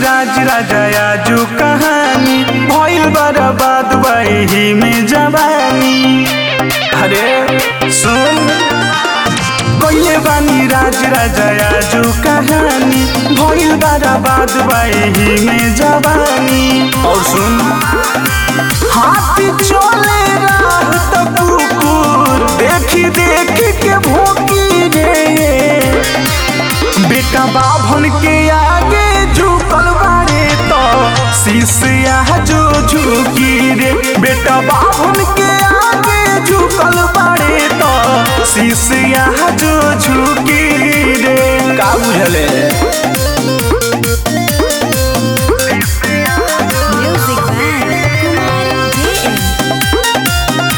राज राजा आजू कहानी भइल बर्बाद वही में जवानी अरे सुन कइले बानी राज राजा आजू कहानी भइल बर्बाद वही में जवानी और सुन हाथी चले राह त कुकुर देखी देखी के भोकी रे बेटा बाभन के आगे झुकल बारे तो शीशिया जो झुकी रे बेटा बाभन के आगे झुकल बारे तो शीशिया जो झुकी रे का बुझले Music by Kumar JM.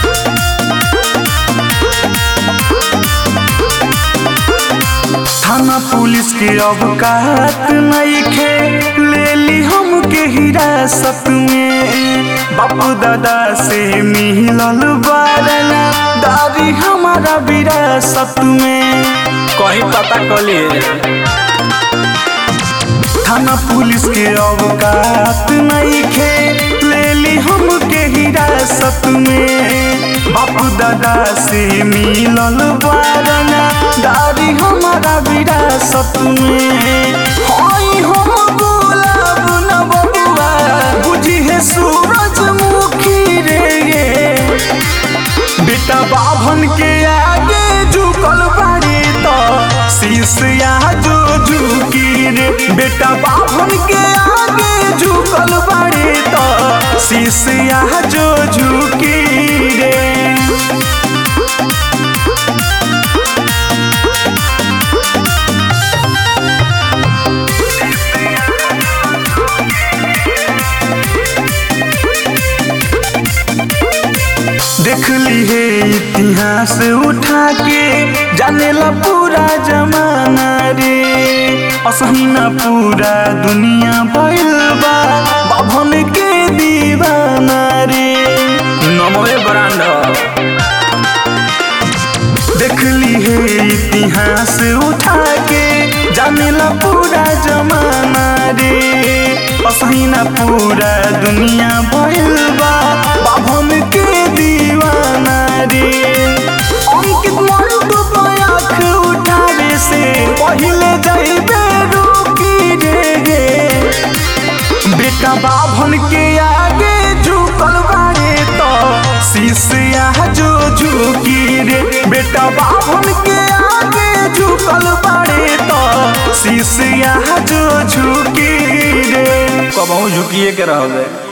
थाना पुलिस के अवकात नइखे ले ली हमके हिरासत में बापू दादा से मिलल बारना दादी हमारा विरासत में कहीं पता कलिए थाना पुलिस के अवकात नइखे ले ली हमके हिरासत में बापू दादा से मिलल बारना दादी हमारा विरासत में हई हम गुलाब न बबुआ बुझी है सूरजमुखी रे ये बेटा बाभन के आगे झुकल बाड़ी तो शीशिया जो झुकी रे बेटा बाभन के आगे झुकल बाड़ी तो शीशिया जो झुकी रे देख ली है इतिहास उठा के जानेला पूरा जमाना रे असही ना पूरा दुनिया भइल बा बाभन के दीवाना रे नमोए ब्रांड देख ली है इतिहास उठा के जानेला पूरा जमाना रे असही ना पूरा दुनिया भइल बा बाभन के दीवाना रे अंकित मंटू आँख उठावे से पहिले जाइबे रुकी रे गे बेटा बाभन के आगे झुकल बारे तो शीशिया जो झुकी रे बेटा बाभन के आगे झुकल बारे तो शीशिया जो झुकी रे कबहू झुकिए के रह गए